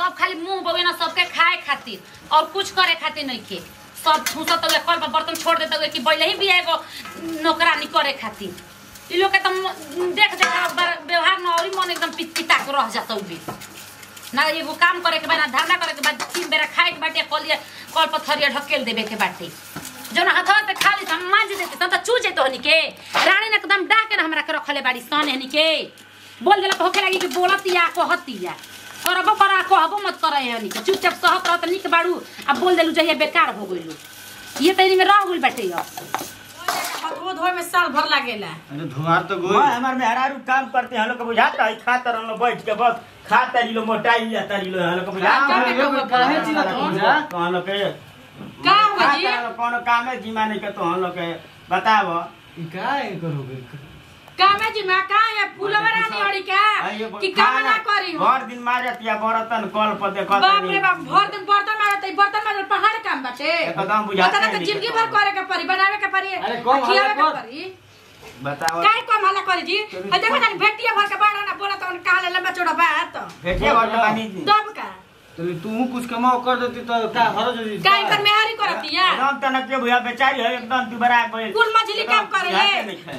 सब खाली मुंह बगे ना सबके खाए खातिर और कुछ करे खातिर नहीं के सब ठूसत हुए कल पर बर्तन छोड़ देते हुए कि पहले ही भी एगो नौकरानी करे खातिर इ लोग के तो म- देख देख के बर- व्यवहार न और मन एकदम पित पिता के रह जाता हुए ना एगो काम करे के बाद ना धरना करे के बाद तीन बेरा खाए के बाटे कल कल पर थरिया ढकेल देवे के बाटे जौन हथवा से खाली हम मांझ देते तब तो चू जेतो हनी के रानी ने एकदम डाह के ना हमरा के रखले बाड़ी सन हनी के बोल देला तो होखे लगी कि बोलतिया कहतिया करबो करा कहबो मत करे हनी के चुपचाप सहत रहत निक बाड़ू आ बोल देलू जहिया बेकार हो गइलू ये तैनी में रह गइल बाटे अब वो धोए में साल भर लागेला अरे धुआर तो मैं गोई हमार मेहरारू काम करते हैं हम लोग को बुझाता है खाता रहो बैठ के बस खाता रिलो मोटाई जाता रिलो हम लोग को बुझाता काम है में कब काहे चिल्लात हो जा? तो हम लोग के का हुआ जी खाता कौन काम है जिमा नहीं के तो हम लोग के बताओ ई काय करोगे कामे जी मैं का है फूलवा रानी अड़ी का कि काम ना करी हो भर दिन मारत या बरतन कल पर देखत बाप रे बाप भर दिन बर्तन मारत है बर्तन मारत पहाड़ काम बाटे एकदम बुझाते पता ना नहीं जिंदगी के भर तो। करे के परी बनावे के परी अरे कम खियावे हल्ला के कर। परी बताओ काहे कम हल्ला करी जी आ देखो ना भेटिया भर के बाड़ा ना बोला तो काले लंबा चौड़ा बात भेटिए भर के बानी दी दब का तो तू कुछ कमाओ कर देती तो का हरज होती काहे कर मेहरी करतिया एकदम तनक के भैया बेचारी है एकदम दुबरा गई कुल मछली काम करे ले।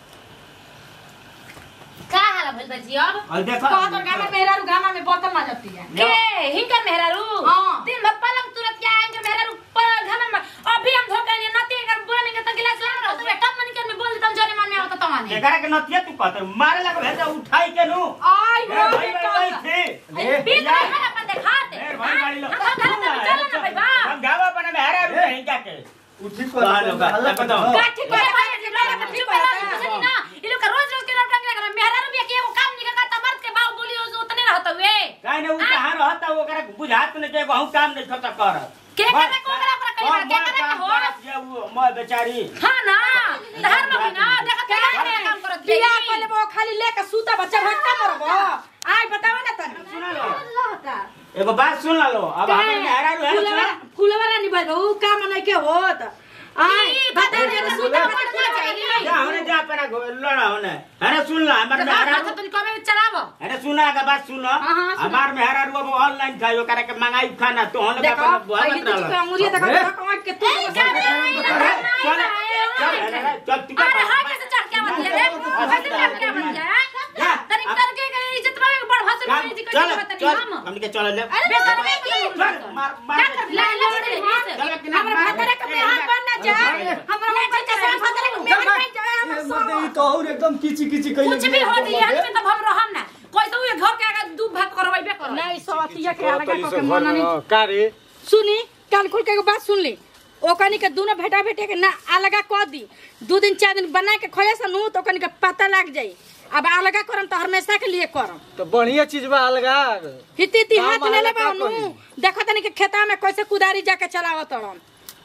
का हाल भइल बा जी अब और देखो कह तो गामा मेहरारू गामा में बर्तन माजतिया के हिंकर मेहरारू हाँ। दिन भर पलंग तुरंत क्या आएंगे मेहरारू पर घर में अभी हम धोके नहीं नती कर बोले नहीं तो गिलास लाना रहो तो कब मन कर में बोल देता हूं जोरे मन में आवता तो माने एकरा के नतिया तू कहते मारे लगे भेजा उठाई के नु आई ए, हो भाई के भाई काम थी अरे बीच में है अपन दिखाते ए, भाई गाड़ी लो हम घर में चल ना भाई बा हम गावा बना में हरा रुपए नहीं जाके उठी कहाँ लोग हल्ला का? बताओ। कर। का ठीक कोई है भाई के लोग के चुप रह कुछ ना ये लोग का रोज रोज के लड़का के लगा मेहरारू भी के एगो काम निकल का मर्द के बाऊ बोली हो उतने रहत हुए काहे ने उ कहां रहता वो ओकरा बुझात ने के बहु काम नहीं खता कर के करे को ओकरा ओकरा कई बार के करे के हो ये वो मैं बेचारी हां ना धर्म भी ना देखत के काम करत बिया पहले वो खाली लेके सूता बच्चा भटका मरबो आई बताओ ना तनी सुना लो एगो बात सुन लो अब हमर में हरा रु है फूलवा फूलवा रानी भाई बहु काम नहीं के होत आई बता दे तो सूता बच्चा ना जाएगी जा हमने जा अपना घो- लड़ा होने अरे सुन लो हमर में हरा तो तुम कमे चलावो अरे सुना का बात सुनो हाँ, हाँ, सुना। हमार में हरा रु अब ऑनलाइन खाइयो करे के मंगाई खाना तो हम लोग देखो अपना पहले बहुत तो रहल इसका अंगुरिया देखो अरे। देखो कमाई के तू अरे चल चल अरे चल तू अरे हां कैसे चढ़ के आवत है रे कैसे चढ़ के आवत है जा। तनी करके के इज्जत में बड़ हसन चल में जी चल कैसे बतानी चल हम हमने के चल ले अरे बेसन में बोल चल मार मार क्या कर ला ला रे चल कि ना हमरा भतरे के बिहार बन ना जा हमरा ऊपर के साथ भतरे के मेहर बन जाए ये हम मत ई सब तो और एकदम किची किची कइले कुछ भी हो दी हम में तब हम रहम ना कोई तो ये घर के आगे दू भाग करवाइबे करो नहीं सवतिया के अलग के मन नहीं का रे सुनी कान खोल के एगो बात सुन ली ओकनी के दोनों भेटा भेटे के ना अलगा कह दी दू दिन चार दिन बना के खोए से नू तो ओकनी के पता लग जाई अब अलगा करम तो हमेशा के लिए करम तो बढ़िया चीज बा अलगा हिती हिती काम हाथ ले ले अलगा बानू करी। देखो तनी के खेता में कैसे कुदारी जाके चलावत तड़म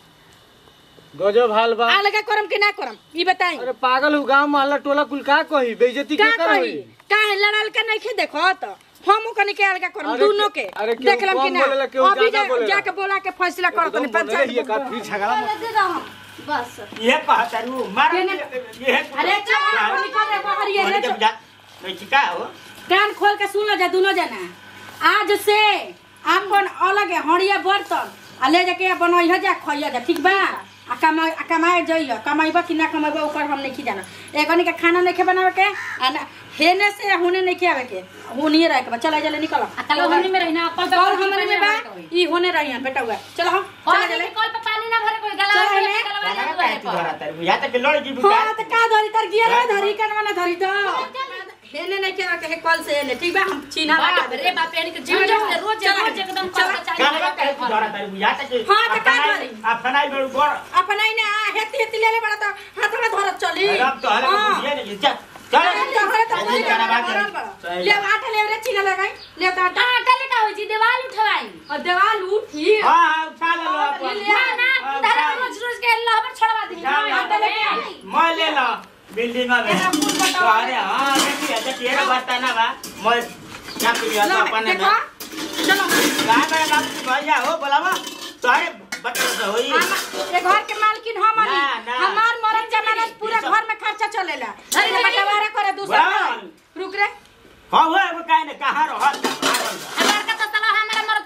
गजब हाल बा अलगा करम कि ना करम ई बताई अरे पागल हु गांव मोहल्ला टोला कुल का कही बेइज्जती का के कर कही होई का है लड़ल के नहीं देखो तो हम ओकनी के अलगा करम अरे दोनों के- के अरे केहू देख लम कि कम ना बोलेला, केहू अभी ज्यादा जा- बोलेला। जाके बोला के फैसला कर तनी एकदम बनले हिए पंचायत का फिर झगड़ा मत बस ये कहता रु मार ये ये ने- है अरे चल निकल रे बाहर ये रे जब जा नहीं चिका हो कान खोल के सुन लो जा दोनों जना आज से आपन अलग हड़िया बर्तन आ ले जाके बनैह जा खइया जा ठीक बा आ कमाए आ कमाए जइह कमाइबा कि ना कमाइबा ऊपर हम नहीं जाना एगनी के खाना नहीं बनावे के आ ना हेने से हुने नहीं आवे के हुनिए रह के बा चला जले निकल कल हमनी में रहिना कल कल हमरे में बा ई होने रही बेटा हुआ चलो हम चला और जले कल पे पानी ना भरे कोई चल गला हमें। गला गाना दुआरे का तू पर धरा तर या तक लड़ जी हाँ बुझा तो का धरी तर गियर में धरी कनवा ना धरी तो हेने नहीं के के कल से हेने ठीक बा हम चीना बाप रे बाप यानी कि जिम जाओ रोज रोज एकदम चल, कर गाना का तू धरा तर या तक हाँ, तो का धरी? अपना ही बड़ बड़ अपन आई ना हेती हेती ले ले बड़ा तो हाथ में धरत चली अब तो हला हाँ। बुझिए नहीं चल चल ले गाना बात आटा ले रे चीना लगाई ले तो आटा आटा ले का होई जी देवाल उठवाई और देवाल उठी हां हां उठा ले लो अपन ना ना तारा रोज रोज के अल्लाह पर छोड़वा दी जा, जा, आटा लेके आई मैं ले लो बिल्डिंग में एरा फूल तो बताओ अरे हां देखिए अच्छा तेरा बता ना बा मैं क्या करिए लो, तो अपन में देखो चलो कहां पे बाप भैया हो बोलावा तोरे बता तो होई हम- ये घर के मालकिन हम हनी ना, ना। हमार मरद जमानत पूरा घर में खर्चा चलेला अरे, अरे बटवारा करे दूसरा वाह। रुक रे हां हो वो काहे ने कहां रहो हमार का तो सलाह हमारा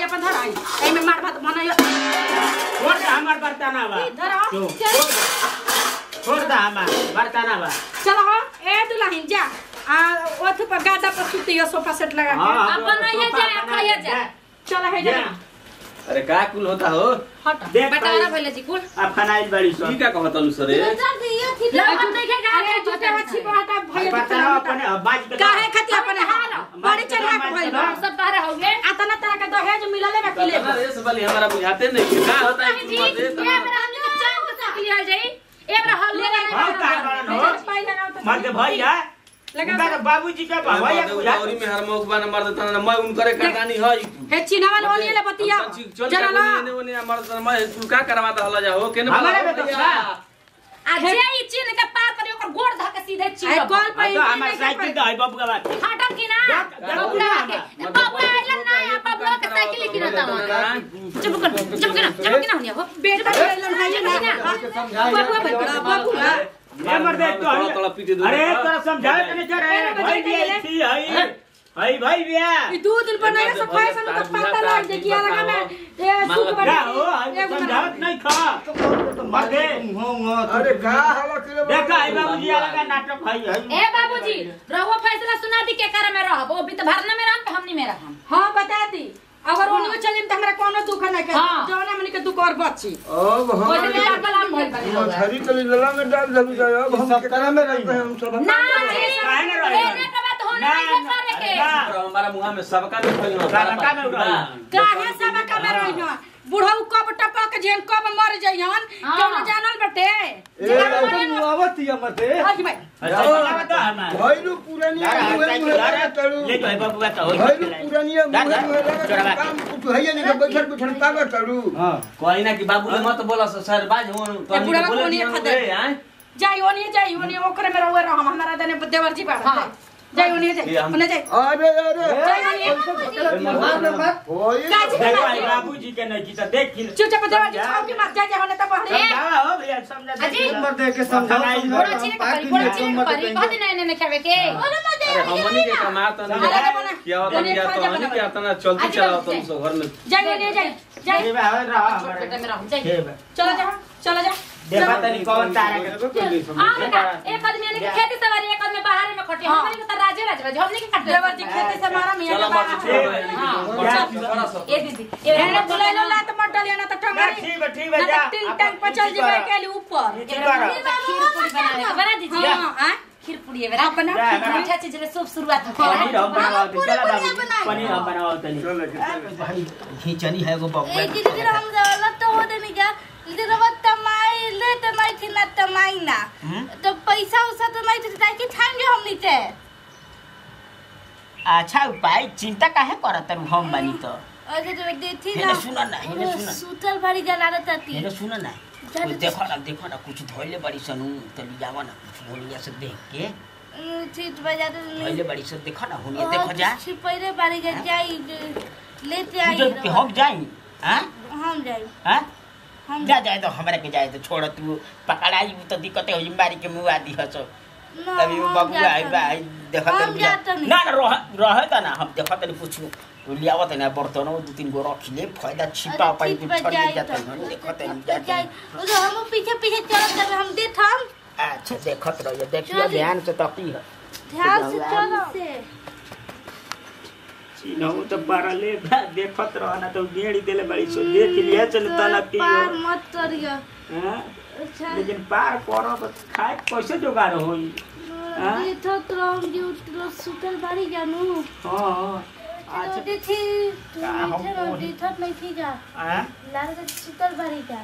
अपन धर आई एमे मार भात बनाइयो छोड़ दे हमार बर्ताना बा धर जो, छोड़ दे। छोड़ दे हमार बर्ताना बा चलो हो ए दुल्हन जा आ ओथ पर गादा पर सुतियो सोफा सेट लगा के हाँ, अब बनाइए सोफा जा, बना खाइए दे, जा। चलो है जा। जा अरे का कुल होता हो हट देख बेटा भाई। भइले जी कुल अब फनाइल बड़ी सो ई का कहत लू सरे लगन देखे का अरे जूते मच्छी बहाटा भइया बर्ताना अपने बाज के काहे खातिर अपने हाल बड़ी चढ़ा के भइल बा सब बाहर हो गए आतना तरह के दहेज मिलले बा किले कतना रेस वाली हमारा बुझाते नहीं का होता है जी कुल ये मत मेरा हम लोग चांद के साथ लिया जाई ए मेरा हल ले हाँ, का बारन हो? मर्द भैया लगा उनका तो बाबूजी का भैया बुझा गौरी में हर मौक बान मर्द तना मैं उनकरे करदानी है हे चिनावल ओनिए ले बतिया चल जरा ला ने ओने मर्द तना मैं कुल का करवाता हला जा हो केने हमारे में तो भैया। आ जे ई चीन के पार करी ओकर गोड़ ध के सीधे आई चीन कॉल हाँ, पे तो हमार साइकिल तो है बाबू का बात हटम की ना जा- जा- बबुआ जा- के जा- बबुआ आइलन ना या बबुआ के साइकिल की रहता वहां चुप कर चुप कर चुप कर ना हो बेटा लेलन है ना बाबू भाई बड़ा बाबू ना ये मर्द एक तो थोड़ा है। थोड़ा पीटे दो अरे तोरा समझाए तने जा रहे अरे भाई बच्चे भी के थी हई हई भाई बिया ई दू दिन बनाया सफाई सन तो पता लग जे किया लगा मैं ए सुख क्या बना हो हई समझावत नहीं खा मर्द अरे का हवा किलो देखा हई बाबूजी लगा नाटक हई हई ए बाबूजी रहुआ फैसला सुना दी के करे में रहब ओ भी तो भरना में रहम हमनी में रहम हां बता दी अगर ओनियो चलिम त हमरा कोनो दुख नहीं के हाँ। जौना हमनी के दुख और बची अब हम ओइसे में कलाम भइल बा मछरी के लला में डाल दबी जाए अब हम सब तरह में रही। हम सब ना काहे ना रही? एने के बात होने ना, नहीं करे के ना। और हमारा मुंह में सबका नहीं खोलना सबका में उड़ाई। काहे सब कमे रहियो बुढ़ऊ कब टपक जेन कब मर जइहन हाँ। कोनो जानल बटे ए तो आवत ही मते हाजी भाई अच्छा चलावा तो हमार भइलु पुरानिया यार, मुहे साइकिल मुहे यार, लगा तड़ू ले तो हई बाबू का तो होई भइलु पुरानिया जा, मुहे जा, मुहे चोरवा लगा के। काम कुछ है नहीं के बैठल बैठल पागल तड़ू हां कोई ना कि बाबू ने मत बोला सो सर बाज हो तो ए, बुढ़वा बोले कोनी दिया खदे। रे हैं जाई ओनिए जाई ओनिए ओकरे में रहुए रहम हमरा दने देवर जी बाड़ हाँ। जाई ओनिए जाई ये हम- ओने जाई अरे अरे जाई ओनिए होई काजी देखो बात हई बाबूजी के नहीं की तो देख की चुपचाप देवर जी छाव के मत जा जा होने त बहरे समझावा हो भैया समझा दे। अजी। नंबर दे के समझाओ फनाइल बड़ा समझाओ, चीन हम के करी पार्टी बड़ा में चीन नंबर करी देंगे। कह दिन एने में खावे के अरे हमनी के कमाता अलग नहीं बना क्या होता ओनिए क्या खा तो जा हनी बना क्या तना चलती आज चलाओ बाबू तुम सब घर में जाई ओनिए जाई जाई ये बा हो रहा छोट हमारे। बेटा में रहम जाई ये बा। चलो जा चलो जा देखा तनी कौन तारा के हां बेटा एक आदमी ने खेती सवारी एक आदमी बाहर में खटे हमनी के तो राजे राज बाज हमनी के काट देवर जी खेते से मारा मिया चलो के मत बाहर छोड़ हाँ। ए दीदी ए एने बुलाइलो लात मत डालिया ना त ना, टंगरी ठीक है ठीक है ना जा त टिंग टंग पर चल जेबे के लिए ऊपर ठीक करो। खीर पूरी बना ले बना दीजिए हां हां खीर पूरी है बेटा बना जा, बना। मीठा चीज रे शुभ शुरुआत पनीर हो हम बनाओ तनी चला बाबू पनीर हम बनाओ तनी चलो भाई खींचनी है एगो बबुआ एक दिन हम जाला तो हो देनी जा दिन अब तमाई ले तमाई थी ना तमाई ना तो पैसा उसा तो नहीं थी ताकि खाएंगे हम नीचे अच्छा उपाय चिंता काहे करत रु हम बनी तो अरे जो देती हेने ना सुना ना, हेने वो सुना। सूतल भारी जला रहती हेलो सुन ना जा, कुछ जा, देखो ना देखो ना कुछ धोइले बड़ी सनु तो लियावा ना कुछ बोलिया से देख के ठीक बजा धोइले दे बड़ी से देखो ना हुनिया देखो जा छिपैरे बारी जा जाई लेते आई तू जब हम जाई हां हम जाई हां हम जा जाए तो हमरा के जाए तो छोड़ तू पकड़ाई तो दिक्कत हो मारी के मुंह आदि हसो ना, अभी हम बाबू जाता आई बा आई देखा हम जाता नहीं। ना ना रह रहे ता ना हम देखा तनी कुछ लियावा तनी बर्तन दो तीन गो रख ले फायदा छिपा अरे पाई ठीक तू बा छोड़ जाई जाता तो। है देखा तनी तो जाई जाता उधर हम पीछे पीछे चलत जाबे हम देत हम अच्छा देखत रहिए देखिए चली। ध्यान से तकी है ध्यान से चलो से चिन्हू तो पारले देखत रह ना तो गेड़ी देले बड़ी सो देख लिया चल तना की पार मत करियो हां अच्छा लेकिन पार करो तो खाए कैसे जुगाड़ होई हाँ? देखो तो हम जो तो सुतल बारी जानू हां अच्छा अच्छा देखी तू का हम नीचे बोली? देखत नहीं थी जा हां लाल के सुतल बारी जा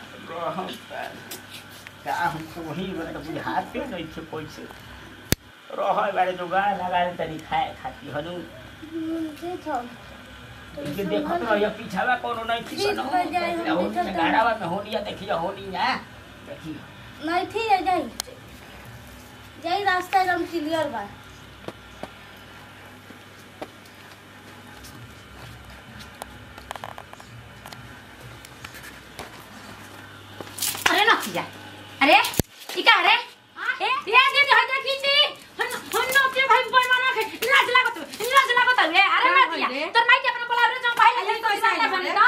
का हमको वही मतलब बुझात पे नहीं थे पैसे रह बारे जुगाड़ लगा तनी खाए खाती हनु देखो इनके देखत रहिए पीछावा कोनो नहीं थी ठीक सनो बा जाए, हम होनी देखत रही। गाड़ावा में होनिया देखिए होनी ना देखिए नहीं थी जा जाई जाई रास्ता एकदम क्लियर बा अरे ना किया अरे ई का रे ए ये दीदी होय देखी ती हन हन नो के भाई बोल माना के लाज लागत लाज लागत रे अरे ना किया तोर माई के अपने बोला रे जो भाई ले तो ऐसा बने तो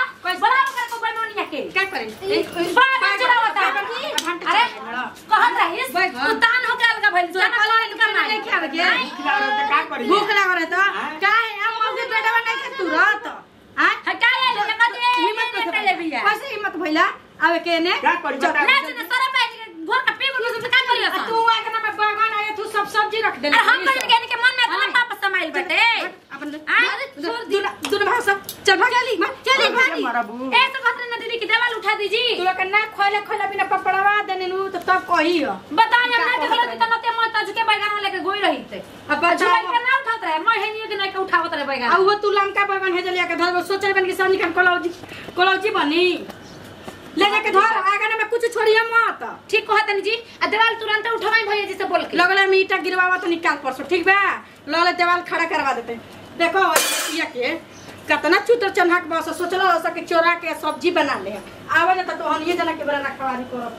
तो काहे हम मौके बेटवा नहीं के तुरंत हां हटा ले ले मत हिम्मत हिम्मत ले बिया कैसे हिम्मत भइला आवे के ने क्या करी बता ना ना सारा पे घर का पे बोल से का करियो आ, तू आके ना बागान आए तू सब सब्जी रख दे अरे हम कहीं के के मन में इतना पाप समाइल बटे अपन अरे छोड़ दी दुन भाग सब चल भाग जल्दी चली भागी मरबू ए तो खतरे ना दीदी की देवाल उठा दीजी तू लोग के ना खोले खोले बिना पपड़वा देने नु तो तब कही हो बताई हम ना देखलो कि तनते मत आज के बैगन लेके गोई रही थे अब अच्छा बच्चा के ना उठात रहे मैं है नहीं कि नहीं के उठावत रहे आ बैगन वो तू लमका बागान है जलिया के धर सोचल बन के सब निकल कोलौजी कोलौजी बनी ले जाके धर आगे में कुछ छोड़िए मत ठीक कहत नहीं जी आ देवाल तुरंत उठवाई भैया जी से बोल के लगले में ईटा गिरवावा तो निकाल परसो ठीक बा लले देवाल खड़ा करवा देते देखो ये के कतना चुतर चन्हा के बस सोचलो सके चोरा के सब्जी बना ले आवे त तो हम ये जना के बना खवारी करो